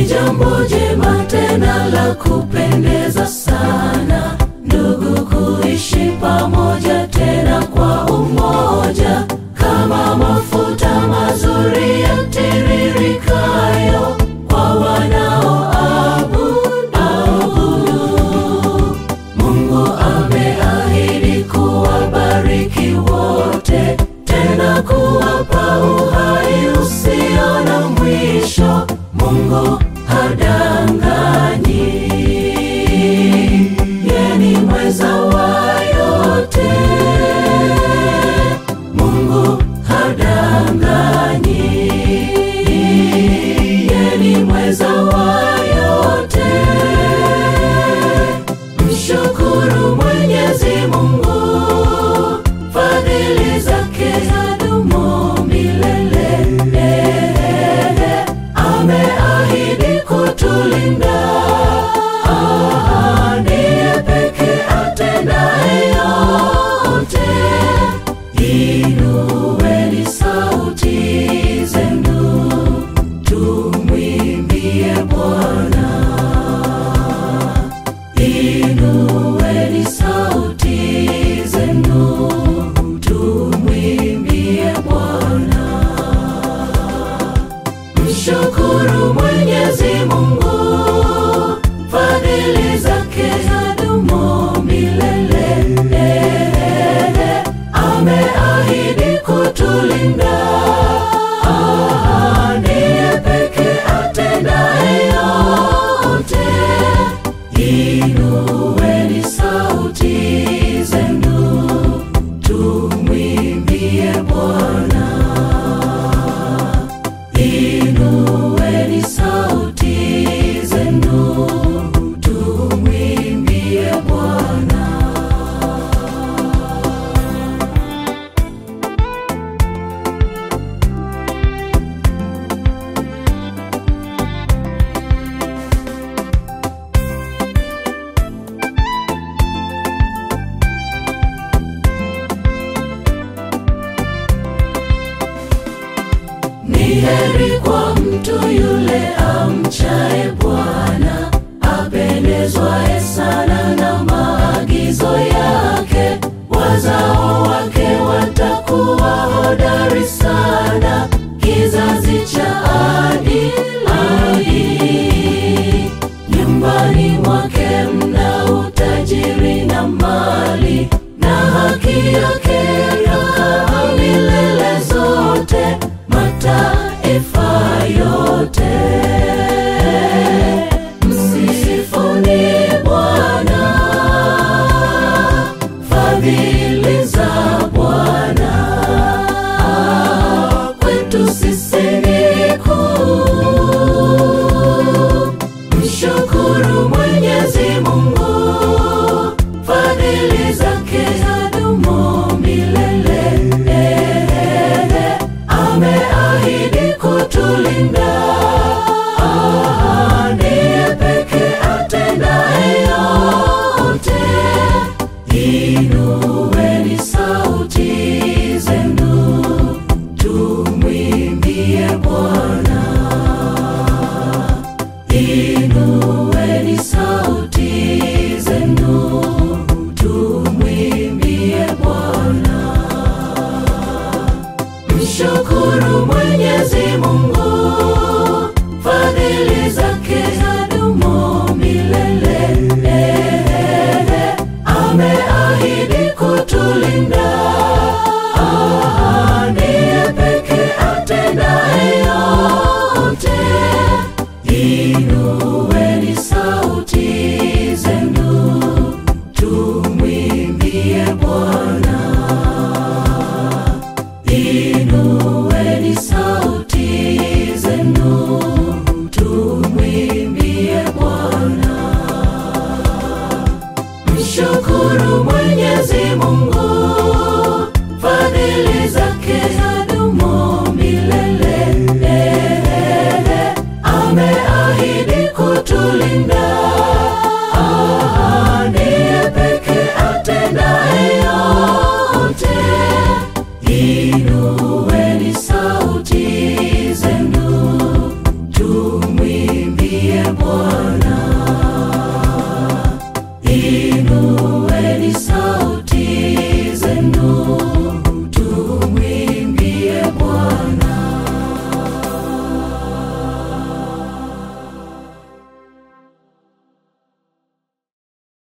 ni jambo jema tena la kupendeza sana ndugu kuishi pamoja tena kwa umoja kama mafuta mazuri yatiririkayo kwa wanaoabudu Mungu ameahidi kuwabariki wote, tena kuwapa uhai usio na mwisho. Mungu hadanganyi, yeye ni mweza wa yote. Mungu hadanganyi, yeye ni mweza wa yote. Mshukuru Mwenyezi Mungu, fadhili zake zadumu milele. Eh, Ameahidi kutulinda, Ah, ndiye pekee atendaye yote. Inueni sauti zenu, tumwimbie Bwana. Inueni sauti zenu, tumwimbie Bwana. Mshukuru Mwenyezi Mungu, fadhili zake zadumu milele. Eh, Ameahidi